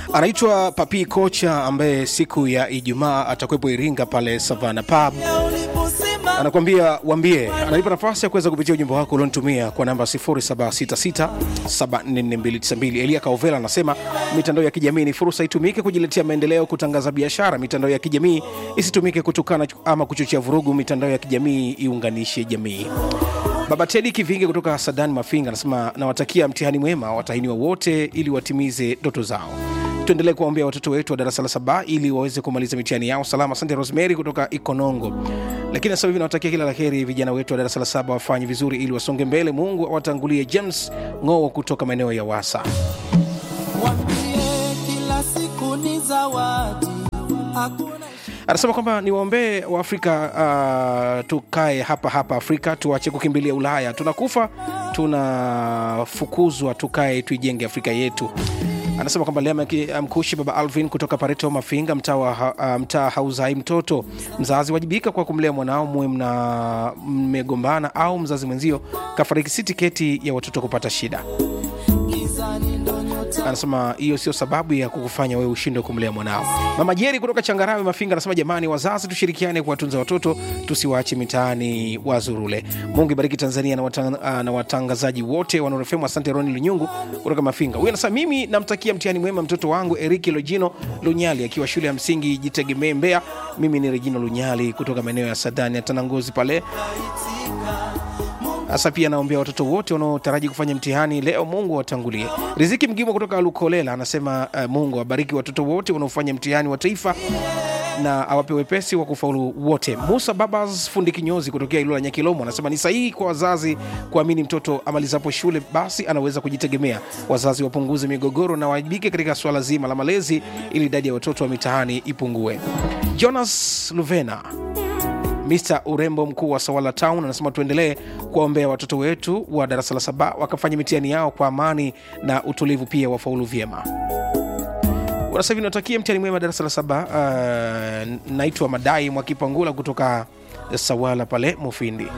anaitwa Papi Kocha ambaye siku ya Ijumaa atakuwepo Iringa pale Savana Pub. Anakuambia wambie, ananipa nafasi ya kuweza kupitia ujumbe wako ulionitumia kwa namba 0766744292. Elia Kaovela anasema mitandao ya kijamii ni fursa, itumike kujiletea maendeleo, kutangaza biashara. Mitandao ya kijamii isitumike kutukana ama kuchochea vurugu. Mitandao ya kijamii iunganishe jamii. Baba Tedi Kivinge kutoka Sadan Mafinga anasema nawatakia mtihani mwema watahiniwa wote ili watimize ndoto zao. Tuendelee kuwaombea watoto wetu wa darasa la saba ili waweze kumaliza mitihani yao salama. Asante Rosemary kutoka Ikonongo. Lakini sasa hivi nawatakia kila la heri vijana wetu wa darasa la saba wafanye vizuri ili wasonge mbele. Mungu awatangulie. James Ng'oo kutoka maeneo ya Wasa. Wambie kila siku ni zawadi, hakuna anasema kwamba niwaombee waafrika uh, tukae hapa hapa afrika tuache kukimbilia ulaya tunakufa tunafukuzwa tukae tuijenge afrika yetu anasema kwamba lea mkushi baba alvin kutoka pareto mafinga mtaa wa ha- uh, mtaa hauzai mtoto mzazi wajibika kwa kumlea mwanao muwe mna mmegombana au mzazi mwenzio kafariki si tiketi ya watoto kupata shida gizani ndo nyota anasema hiyo sio sababu ya kukufanya wewe ushindwe kumlea mwanao mama jeri kutoka changarawe mafinga anasema jamani wazazi tushirikiane kuwatunza watoto tusiwaache mitaani wazurule mungu ibariki tanzania na, watang, ah, na watangazaji wote wanaorefemu asante roni lunyungu kutoka mafinga huyu anasema mimi namtakia mtihani mwema mtoto wangu eriki lojino lunyali akiwa shule ya msingi jitegemee mbea mimi ni regino lunyali kutoka maeneo ya sadani ya tanangozi pale hasa pia naombea watoto wote wanaotaraji kufanya mtihani leo mungu awatangulie riziki mgimo kutoka lukolela anasema uh, mungu awabariki watoto wote wanaofanya mtihani wa taifa na awape wepesi wa kufaulu wote musa babas fundi kinyozi kutokea ilola nyakilomo anasema ni sahihi kwa wazazi kuamini mtoto amalizapo shule basi anaweza kujitegemea wazazi wapunguze migogoro na waajibike katika swala zima la malezi ili idadi ya watoto wa mitaani ipungue jonas luvena Mr urembo mkuu wa Sawala Town anasema tuendelee kuwaombea watoto wetu wa darasa la saba wakafanya mitihani yao kwa amani na utulivu, pia wafaulu vyema. Sasa hivi natakia mtihani mwema darasa la saba. Uh, naitwa Madai Mwakipangula kutoka Sawala pale Mufindi.